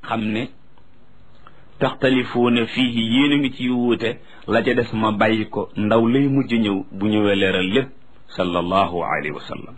xam ne taxtalifuuna fiihi yéen a ngi ci wuute la ca des ma bàyyi ko ndaw lay mujj ñëw bu ñëwee leeral lépp sallallahu alayhi wa sallam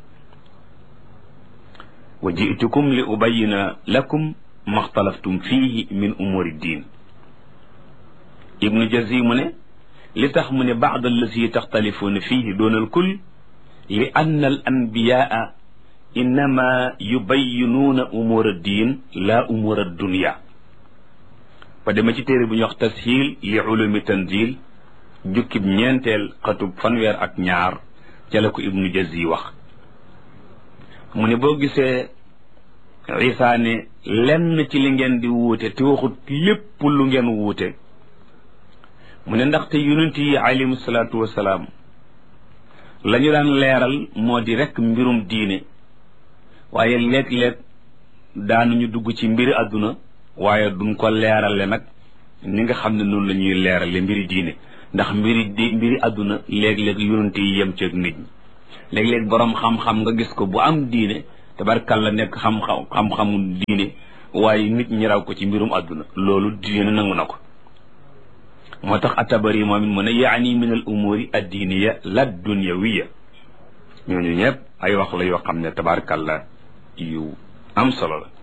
wa jitukum li ubayina lakum maxtalaftum fiihi min umuri diin ibnu jazi mu ne li tax mu ne baad allasi taxtalifuuna fiihi doonal kul li anna al anbiyaa innama yubayinuuna umura diin la umura dunya ba dema ci téere bu ñuy wax tashiil li ulumi tanzil jukkib ñeenteel xatub fanweer ak ñaar ca la ko ibnu jazi wax mu ne boo gisee isa ne lenn ci li ngeen di wuute te waxut lépp lu ngeen wuute mu ne ndaxte yonent yi alayhimu salaatu wasalaam la ñu daan leeral moo di rekk mbirum diine waaye léeg-léeg daanuñu dugg ci mbiri àdduna waaye duñ ko leerale nag ni nga xam ne noonu la ñuy leerale mbiri diine ndax mbiri di mbiri àdduna léeg-léeg yonent yi yem ci ak nit ñi léeg-léeg boroom xam-xam nga gis ko bu am diine tabarkalla nekk xam-xam xam-xamu diine waaye nit ñi raw ko ci mbirum àdduna loolu diine nangu na ko moo tax atabari moom it mu ne yaani min al umuri addiniya la dunyawiya ñooñu ñëpp ay wax la yoo xam ne tabarkalla yu am solo la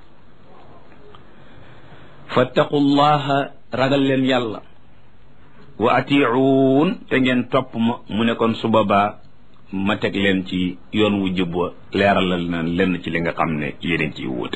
fattaqullaha ragal leen yàlla wa atiuun te ngeen topp ma mu ne kon su boobaa ma teg leen ci yoon wu jub wa leeralal na lenn ci li nga xam ne yéen ciy wuute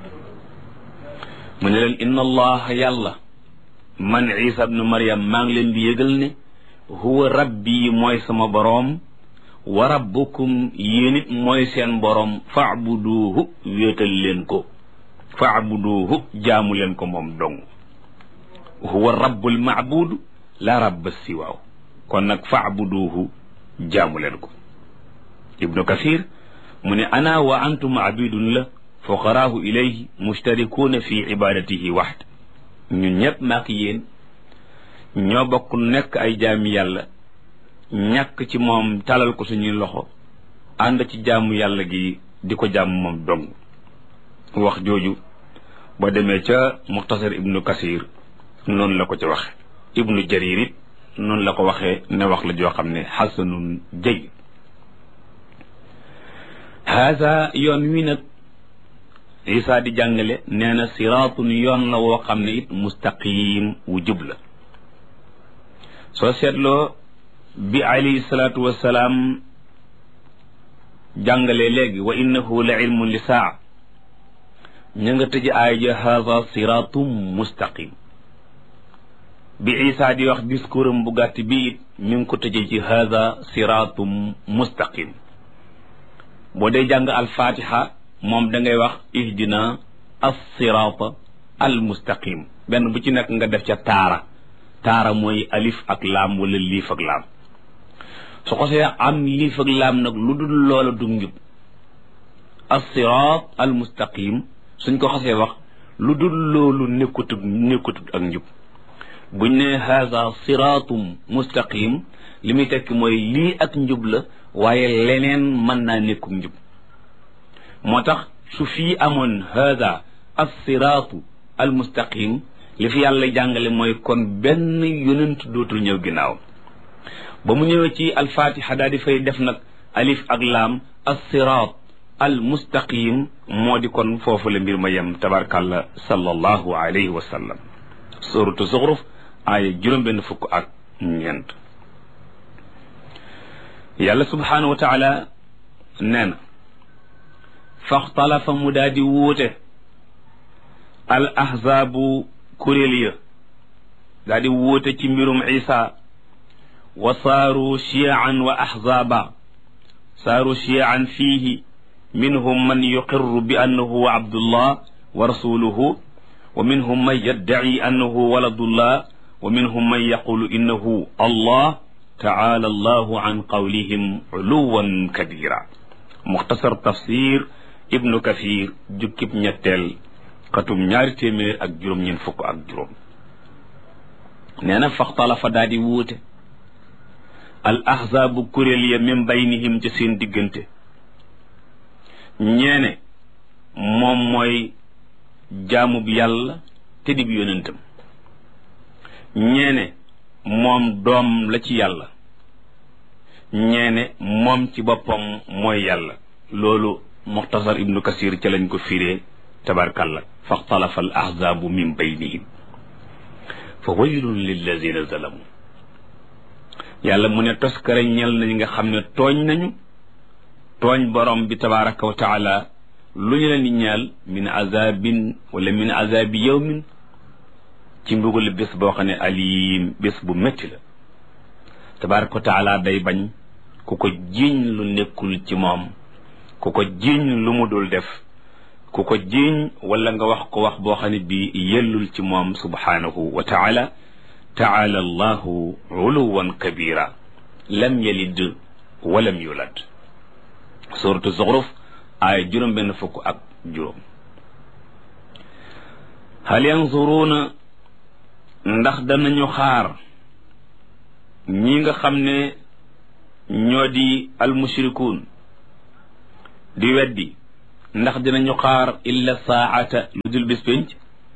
mu ne leen inna allaha yàlla man isa ibnu maryam maa ngi leen di yëgal ne huwa rabbi mooy sama boroom wa rabbukum yéen it mooy seen boroom faabuduuhu wéetal leen ko faabuduuhu jaamu leen ko moom dong huwa rabbul maabudu la rabba siwaaw kon nag faabuduuhu jaamu leen ko ibnu kathir mu ne ana wa antum abidun la fuqaraahu ilayhi mustarikuuna fi ibadatihi waxd ñun ñëpp maak yéen ñoo bokk nekk ay jaami yàlla ñàkk ci moom talal ko suñuy loxo ànd ci jaamu yàlla gi di ko jaamu moom dong wax jooju boo demee ca muxtasar ibnu kasir noonu la ko ca waxe ibnu jarir it noonu la ko waxee ne wax la joo xam ne xasanun jay haasa yoon wi nag isa di jàngale nee na siraatun yoon la woo xam ne it mustaqim wu jub la soo seetloo bi alayhi salaatu wassalaam jàngale léegi wa innahu la ilmun li saa ña nga tëj aay ja haasa siraatum mustaqim bi isa di wax discours am bu gàtt bi it mi ngi ko tëjee ci haasa siraatum mustaqim boo dee jàng alfatiha moom da ngay wax ihdina as-sirata al-mustaqim benn bu ci nekk nga def ca taara taara mooy alif ak laam wala liif ak laam su xosee am liif ak laam nag lu dul loola du njub as-sirat al-mustaqim suñ ko xosee wax lu dul loolu nekkutut nekkutut ak njub buñ ne haza siratum mustaqim li muy tekki mooy lii ak njub la waaye leneen mën naa nekkuk njub moo tax su fii amoon hada alsiraatu almustaqim li fi yàlla jàngale mooy kon benn yonent dootul ñëw ginnaaw ba mu ñëwee ci alfatiha daal di fay def nag alif ak laam alsiraat almustaqim moo di kon foofu la mbir ma yem tabarkàllah sallallahu alayhi wa sallam suratu zuxruf aaya juróom benn fukk ak ñeent yàlla subhanahu wa taala nee na faxtalafa mu daal di wuute al ahzaabu kuréel ya daal di wuute ci mbirum isa wa saaru chiaan wa ahzaaba saaru chiaan fiihi minhum man yuqirru bi annahu abdullah wa rasuluhu wa minhum man yaddaci annahu waladullah wa minhum man yaqulu innahu allah taala allahu an qawlihim uluwan kabira muxtasar tafsir ibnu kathir jukkib ñetteel xatum ñaari téeméer ak juróom ñeent fukk ak juróom nee na faxtalafa daa di wuute al ahzaabu kuréel ya min baynihim ca seen diggante ñeene moom mooy jaamub yàlla te dib yonentam ñeene moom doom la ci yàlla ñeene moom ci boppam mooy yàlla loolu muxtasar ibnu kasir ca lañ ko firee tabarkalla faxtalafa al ahzaabu min baynihim fa waylun lillazina zalamu yàlla mu ne toskare ñel nañ nga xam ne tooñ nañu tooñ borom bi tabaraka wa taala lu ñu leen di ñaal min azabin wala min azabi yawmin ci mbugal bés boo xam ne alim bés bu métti la tabaraka wa taala day bañ ku ko jiiñ lu nekkul ci moom ku ko jiiñ lu mu dul def ku ko jiiñ wala nga wax ko wax boo xam ne bii yellul ci moom subhanahu wa taala taala allahu uluwan kabira lam yalid walam yulad suratu zuxruf aaya juróom benn fukk ak juróom hal yanzuruuna ndax danañu xaar ñi nga xam ne ñoo di almushrikuun di weddi ndax dinañu xaar illa saata lu dul bis pénc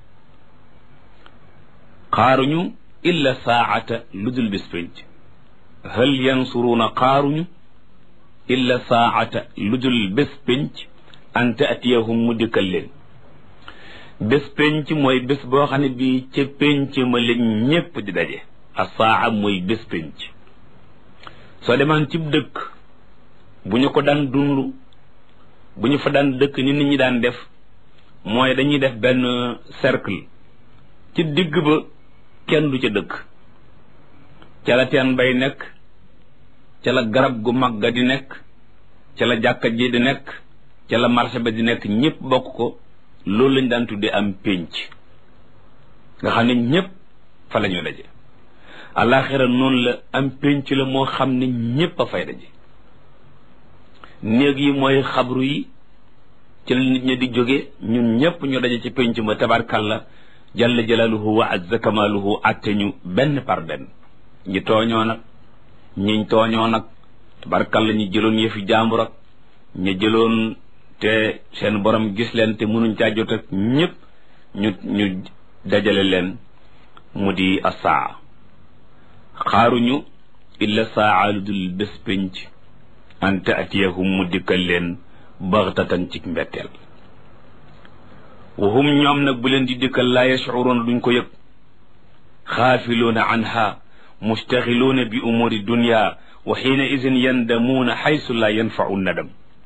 xaaruñu illa saata lu dul bis pénc hal yansuruuna xaaruñu illa saata lu dul bés pénc an taatiyahum mu dikkal leen bés pénc mooy bés boo xam ne bii ca pénc ma leen ñépp di daje a saa mooy bés pénc soo demaan cib dëkk bu ñu ko daan dund bu ñu fa daan dëkk ni nit ñi daan def mooy dañuy def benn cercle ci digg ba kenn du ca dëkk ca la teen bay nekk ca la garab gu mag ga di nekk ca la jàkka ji di nekk ca la marché ba di nekk ñëpp bokk ko loolu lañ daan tuddee am pénc nga xam ne ñëpp fa la ñu daje alaxira noonu la am pénc la moo xam ne ñëpp a fay daje néeg yi mooy xabru yi ci la nit ñi di jóge ñun ñëpp ñu daje ci pénc ma tabarkalla jalla jalaaluhu wa azza kamaaluhu atte ñu benn par benn ñi tooñoo nag ñiñ tooñoo nag tabarkalla ñi jëloon yëfi jàmbur ak ñi jëloon te seen borom gis leen te mënuñ caa jot ak ñëpp ñu ñu dajale leen mu di asaa xaaruñu illa saa lu dul bés pénc an taatiyahum mu dikkal leen baxtatan ci mbetteel wahum ñoom nag bu leen di dikkal laa yashcuruuna duñ ko yëg xaafiluuna anha mustaxiluuna bi umuri dunya wa xiina idin yandamuuna xaysu laa yanfacu nadam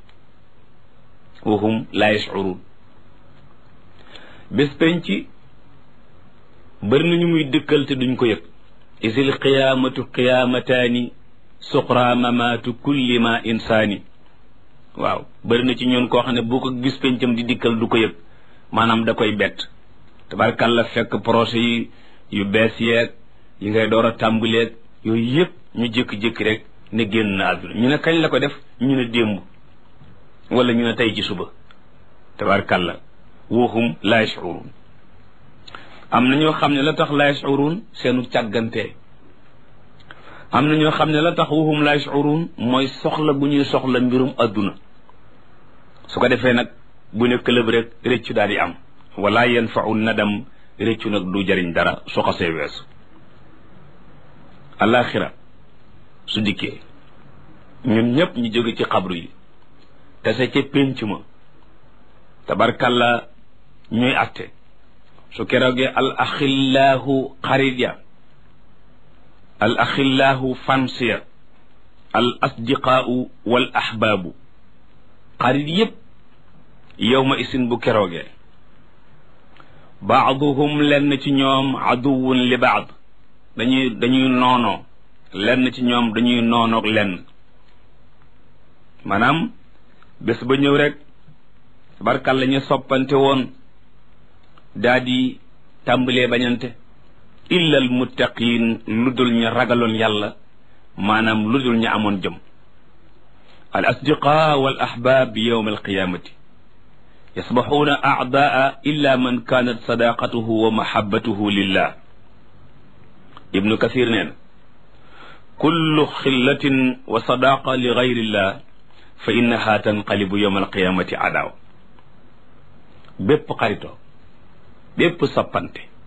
wahum laa yashcuruun bés penc bëri nañu muy dikkal te duñ ko yëg isil qiyaamatu qiyaamataani suqra mamaatu kulli ma insaani waaw bëri na ci ñun koo xam ne boo ko gis pencam di dikkal du ko yëg maanaam da koy bett tabarkàlla fekk projet yi yu bees yeeg yi ngay door a tàmbaleeg yooyu yëpp ñu jékki-jékki rek ne génn na àdduna ñu ne kañ la ko def ñu ne démb wala ñu ne tey ci suba tabarkàlla woohum la yashurun am na ñoo xam ne la tax la yashurun seenu càggante am na ñoo xam ne la tax woohum la yashurun mooy soxla bu ñuy soxla mbirum àdduna su ko defee nag bu ne këlëb rek réccu daal di am wala yanfau nadam réccu nag du jariñ dara su xasee weesu alaxira su dikkee ñun ñëpp ñu jóge ci xabru yi tase ca pénc ma tabarkalla ñuy atte su keroogee al axillaahu xarit ya al axillaahu fansiya al asdiqaau wal ahbaabu xarit yépp yowma isin bu keroogee baaduhum lenn ci ñoom aduwun li baad dañuy dañuy noonoo lenn ci ñoom dañuy noonoog lenn maanaam bés ba ñëw rek barkal la ñu soppante woon daa di tàmbalee bañante illa al muttaqin lu dul ñu ragaloon yàlla maanaam lu dul ñu amoon jëm al asdiqa wal ahbab yowma alqiyamati yasbaxuuna acdaa illa man kaanat sadaqatuhu wa mahabatuhu lillah ibnu kathir nee na kullu xillatin wa sadaqa li gayrillah fa innaha tanqalibu yowma alqiyamati adaaw bépp xaritoo bépp soppante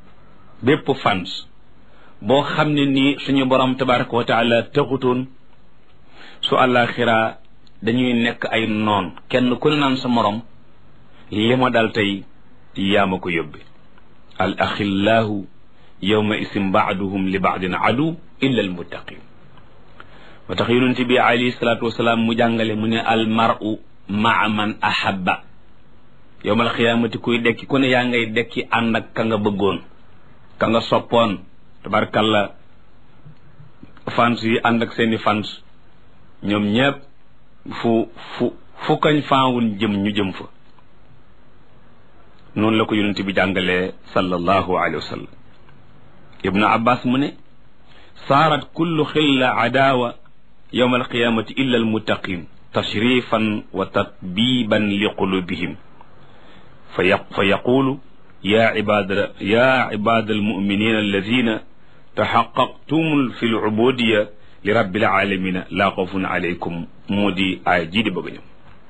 bépp fans boo xam ne nii suñu borom tabaraka wa taala taxutoon su àllaaxira dañuy nekk ay noon kenn ku ne naan sa morom li ma dal tey yaa ma ko yóbbe al axillaahu yawma isim baaduhum li baadin adu illa al muttaqin ba tax yonent bi alayhi salaatu wasalaam mu jàngale mu ne al maru maa man ahabba yowmal xiyaamati kuy dekki ku ne yaa ngay dekki ànd ak ka nga bëggoon ka nga soppoon tabarkalla fans yi ànd ak seeni fans ñoom ñépp fu fu fu kañ faawun jëm ñu jëm fa noonu la ko yonent bi jàngalee sallallahu alayhi wa sallam ibnu abbas mu ne saarat kullu xilla adaawa yowma alqiyamati illa almuttaqin tashrifan wa tatbiban li qulubihim fa yaq fa yaqulu ya ibada ya ibada almuminina alladina taxaqaqtum fi lubudiya li rabbil alamina laa xawfun alaykum moo di aaya jii di bëgg a ñëw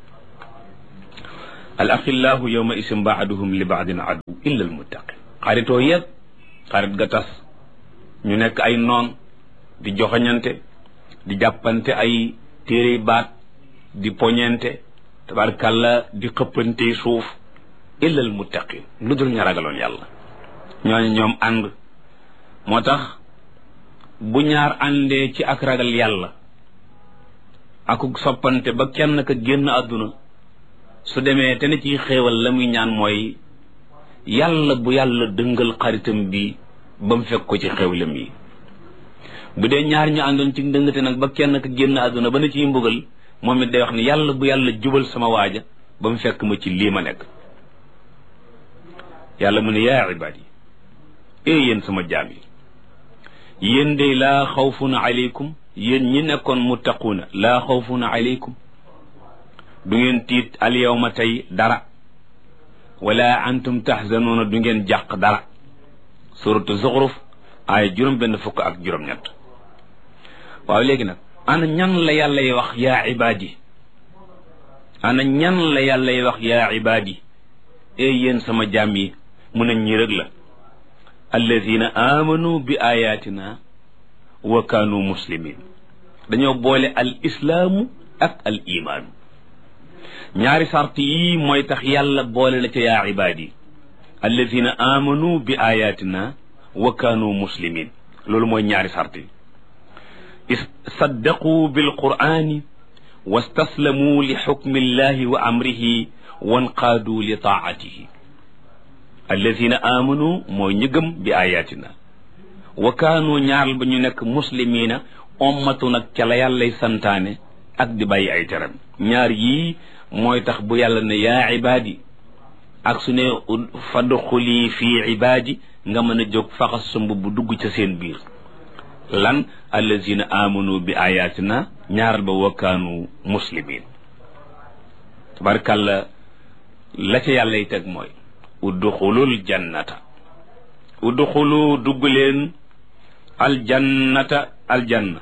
al axillahu yowma isim baaduhum li baadin adu illa al muttaqin xaritoo yëpp xarit ga tas ñu nekk ay noon di joxañante di jàppante ay téere baat di poñente tabarkàlla di xëppante suuf illa al muttaqin lu dul ña ragaloon yàlla ñooñu ñoom ànd moo tax bu ñaar àndee ci ak ragal yàlla akuk soppante ba kenn ka génn àdduna su demee te ne ci xéewal la muy ñaan mooy yàlla bu yàlla dëngal xaritam bi ba mu fekk ko ci xéewlam yi bu dee ñaar ñu àndoon ci ndëngate nag ba kenn ka génn àdduna ba na ciy mbugal moom it day wax ne yàlla bu yàlla jubal sama waaja ba mu fekk ma ci lii ma nekk yàlla mu ne yaa ibaad yi ee yéen sama jaam yi yéen de laa xawfun aleykum yéen ñi nekkoon muttaquuna laa xawfun aleykum du ngeen tiit al yawma tey dara wala antum tahzanuuna du ngeen jàq dara suratu zuxruf ay juróom benn fukk ak juróom ñett waaw léegi nag ana ñan la yàlla y wax yaa ibaadi ana ñan la yàlla y wax yaa ibaadi ee yéen sama jaam yi mu ne ñi rëg la alladina amanu bi ayatina wa kaanu muslimin dañoo boole al islaamu ak al imaanu ñaari sart yii mooy tax yàlla boole la ca yaa ibaadi alladina amanu bi ayatina wa kaanu muslimin loolu mooy ñaari sart yi saddaqu bil qur'ani wastaslamu li xukmi llahi wa amrihi wanqaadu li taatihi alladina amanu mooy ñu gëm bi ayatina wa kaanu ñaaral ba ñu nekk muslimina ommatu nag ca la yàllay santaane ak di bàyyi ay teram ñaar yii mooy tax bu yàlla ne yaa ibaadi ak su ne fadxuli fii ibaadi nga mën a jóg faxas sa mbubb dugg ca seen biir lan allazina amanu bi ayatina ñaaral ba wa kaanu muslimin tabarkàlla la ca yàllay teg mooy udduxulul jannata udduxulu dugg leen aljannata aljanna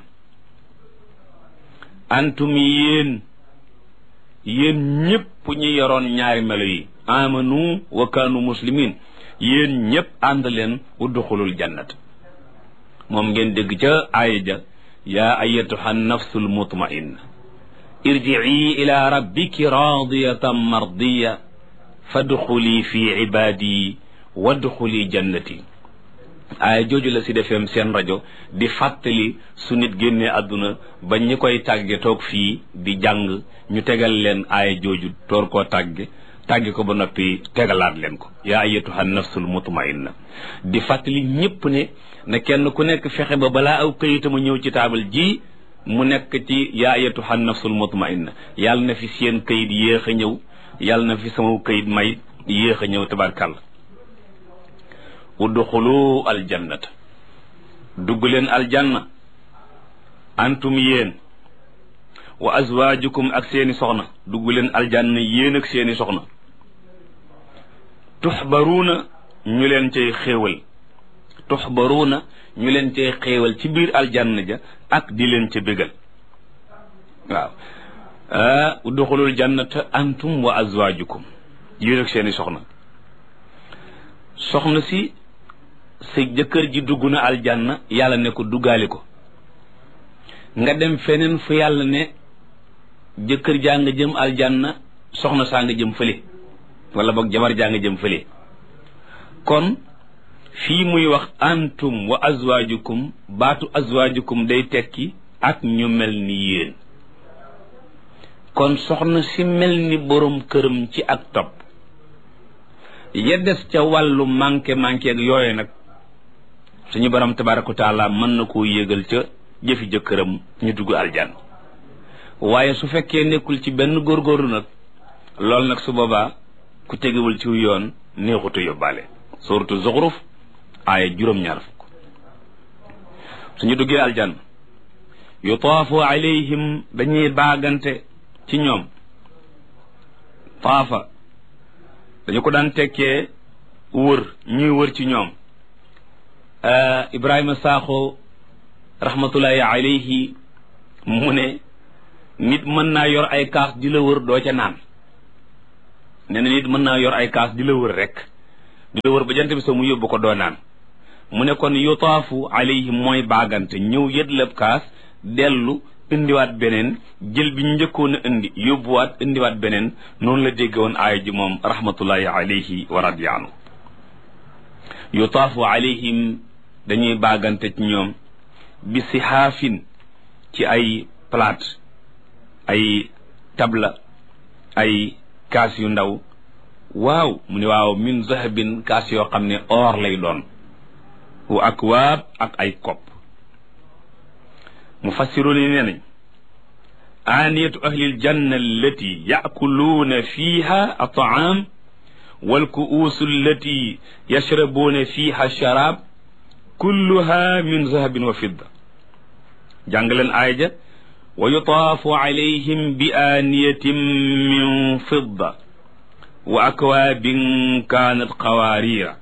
antum yéen yéen ñëpp ñi yoroon ñaari melo yi amanu wa kaanu muslimin yéen ñëpp ànd leen udduxulul jannata moom ngeen dégg ca aaya ja yaa ayatuha nafsul mutmainna irjii ila rabbiki radiyatan mardiya fadxuli fi ibaadi wadxuli jannati aaya jooju la si defeem seen rajo di fàttali su nit génnee àdduna ba ñi koy tàgge toog fii di jàng ñu tegal leen aaya jooju toor koo tàgge tàgge ko ba noppi tegalaat leen ko yaa ayatuha nafsul mutmainna di fàttali ñëpp ne ne kenn ku nekk fexe ba balaa aw këyitama ñëw ci taabal ji mu nekk ci yaa ayatuha nafsul mutmainna yàlla na fi seen këyit yéex a ñëw yàlla na fi sama këyit may yéex a ñëw tabarkàlla udxulu aljannata dugg leen aljanna antum yéen wa azwaajukum ak seeni soxna dugg leen aljanna yéen ak seeni soxna tuxbaruuna ñu leen cay xéewal tuxbaruuna ñu leen cay xéewal ci biir aljanna ja ak di leen ca bégal waaw udxulul jannata antum wa azwaajukum yéen ak seeni soxna soxna si sa jëkkër ji dugg na aljanna yàlla ne ko duggaali ko nga dem feneen fu yàlla ne jëkkër jaa nga jëm aljanna soxna saa nga jëm fële wala boog jabar jaa nga jëm fële kon fii muy wax antum wa azwaajukum baatu azwaajukum day tekki ak ñu mel ni yéen kon soxna si mel ni borom këram ci ak topp ya des ca wàllu manqué manqué ak yooyu nag suñu borom tabaraka wa taala mën na koo yégal ca jëfi jëkkëram ñu dugg aljan waaye su fekkee nekkul ci benn góorgóorlu nag loolu nag su boobaa ku tegewul ci yoon neexutu yóbbaale suratu zuxruf aaya juróom-ñaar fukk suñu duggee aljan yutaafu alayhim dañuy baagante ci ñoom taafa dañu ko daan tekkee wër ñuy wër ci ñoom ibrahima saaxo rahmatullahi alayhi mu ne nit mën naa yor ay kaas di la wër doo ca naan nee na nit mën naa yor ay kaas di la wër rek di la wër ba jant bi soo mu yóbbu ko doo naan mu ne kon yutaafu alayhim mooy baagante ñëw yëdlëb kaas dellu indiwaat beneen jël bi njëkkoon a indi yóbbuwaat indiwaat beneen noonu la dégg woon aaya ji moom rahmatullahi alayhi wa radiya anhu yutaafu alayhim dañuy baagante ci ñoom bi sihaafin ci ay plate ay tabla ay kaas yu ndaw waaw mu ne waaw min zahabin kaas yoo xam ne or lay doon wa akwaab ak ay kopp mufassiruun yi nee nañ aaniyatu ahlil janna allati yaakuluuna fiiha ataam wal kuusu allati yashrabuuna fiiha sharaab kulluha min zahabin wa fidda jàng leen aaya ja wa yutaafu alayhim bi aaniyatin min fidda wa akwaabin kaanat qawaariira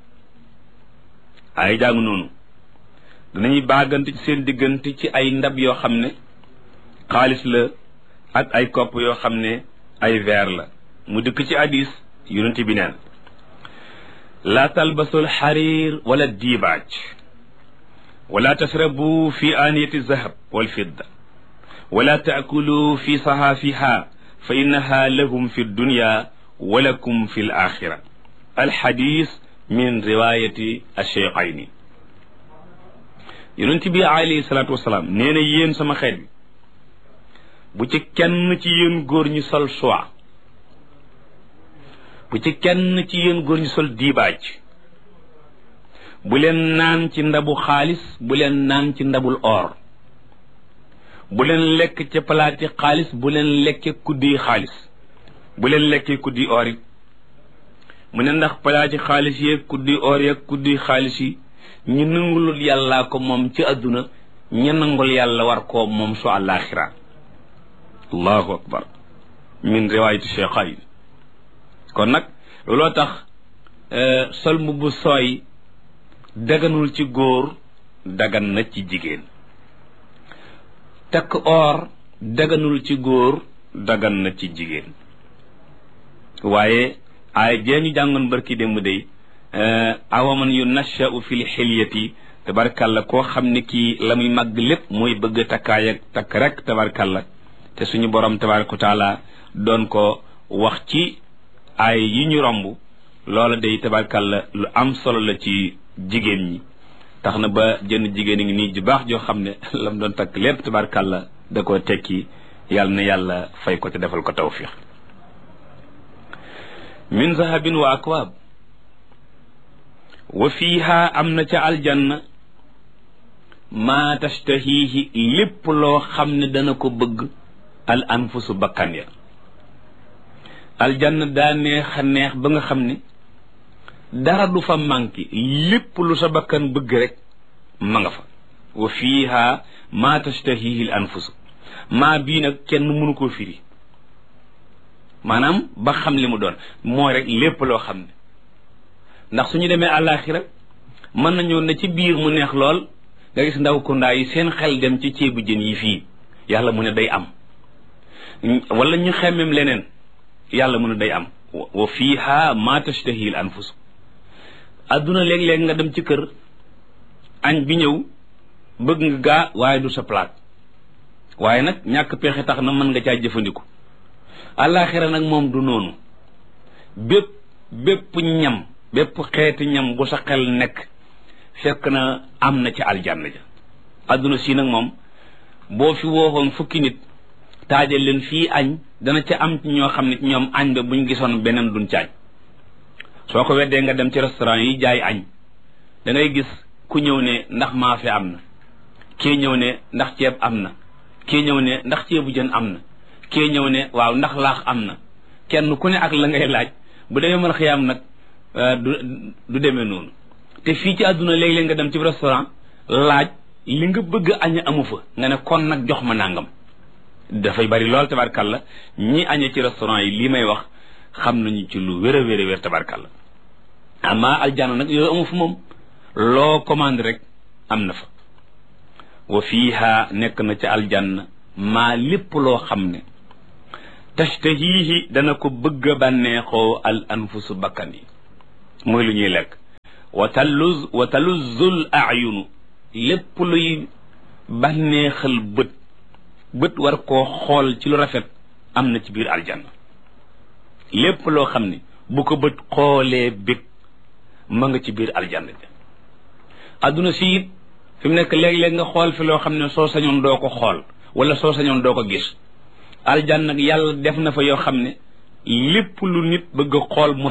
aaya jàng noonu danañuy baagante ci seen diggante ci ay ndab yoo xam ne xaalis la ak ay kopp yoo xam ne ay verre la mu dëkk ci hadis yonent bi neen laa talbasul xariir wala diibaaj wala tasrabu fi aaniyati zahab wal fidda wala taakulu fi sahaafiha fa innaha lahum fi dunya wa lakum fi l axira alxadis min riwayati alcheikhayni yonent bi alayhi salaatu wasalaam nee na yéen sama xeet bi bu ci kenn ci yéen góor ñi sol soie bu ci kenn ci yéen góor ñi sol diibaaj bu leen naan ci ndabu xaalis bu leen naan ci ndabul or bu leen lekk ca palaati xaalis bu leen lekke kuddi xaalis bu leen lekkee kuddi or it mu ne ndax palaati xaalis yeeg kuddi or yeeg kuddi xaalis yi ñu nangulul yàllaa ko moom ci àdduna ñu nangul yàlla war koo moom su àllaaxira allahu akbar min riwaayati cheikhayn kon nag looloo tax sol mbubb sooy daganul ci góor dagan na ci jigéen takk or daganul ci góor dagan na ci jigéen waaye ay jee ñu jàngoon barki démb day awaman yu nashau fi l xilyati tabarkalla koo xam ne kii la muy màgg lépp mooy bëgg takkaay ak takk rek tabarkalla te suñu borom tabaraka wa taala doon ko wax ci ay yi ñu romb loola day tabarkalla lu am solo la ci jigéen ñi tax na ba jënn jigéen a ngi nii ju baax joo xam ne la mu doon takk lépp tabarkalla da koo tekki yàlla na yàlla fay ko te defal ko tawfiq min zahabin wa akwaab wa fiiha am na ca aljanna maa tashtahiihi lépp loo xam ne dana ko bëgg al anfusu bakkan ya aljanna daa neex a neex ba nga xam ne dara du fa manqué lépp lu sa bakkan bëgg rek ma nga fa wa fiiha maa tashtahiihi al anfusu maa bii nag kenn mënu koo firi maanaam ba xam li mu doon mooy rek lépp loo xam ne ndax suñu demee àllaaxira mën nañoo ne ci biir mu neex lool nga gis ndaw kundaa yi seen xel dem ci ceebu jën yi fii yàlla mu ne day am wala ñu xemmem leneen yàlla mu ne day am wa fiiha ma tashtahi al anfus adduna léeg-léeg nga dem ci kër añ bi ñëw bëgg nga gaa waaye du sa palaat waaye nag ñàkk pexe tax na mën nga caa jëfandiku àllaaxira nag moom du noonu bépp bépp ñam bépp xeeti ñam bu sa xel nekk fekk na am na ci aljanna ja adduna si nag moom boo fi wooxoon fukki nit taajal leen fii añ dana ca am ci ñoo xam ne ci ñoom añ ba buñ gisoon beneen duñ caañ soo ko weddee nga dem ci restaurant yi jaay añ da ngay gis ku ñëw ne ndax maafe am na kii ñëw ne ndax ceeb am na kii ñëw ne ndax ceebu jën am na kii ñëw ne waaw ndax laax am na kenn ku ne ak la ngay laaj bu demee mën xiyaam nag du du demee noonu te fii ci àdduna léeg-léeg nga dem ci restaurant laaj li nga bëgg aña amu fa nga ne kon nag jox ma nangam dafay bari lool tabarkalla ñi añe ci restaurant yi lii may wax xam nañu ci lu wér a wér a wér tabarkalla ama aljanna nag yooyu amu fa moom loo commande rek am na fa wa fiiha nekk na ca aljanna maa lépp loo xam ne tashtahihi dana ko bëgg a bànneexoo al anfusu bakkan yi muy lu ñuy lekk wa taluz wa taluzzul ayunu lépp luy bànneexal bët bët war koo xool ci lu rafet am na ci biir aljanna lépp loo xam ne bu ko bët xoolee bég ma nga ci biir aljanna ja adduna si it fi mu nekk léeg-léeg nga xool fi loo xam ne soo sañoon doo ko xool wala soo sañoon doo ko gis aljanna nag yàlla def na fa yoo xam ne lépp lu nit bëgg a xool mu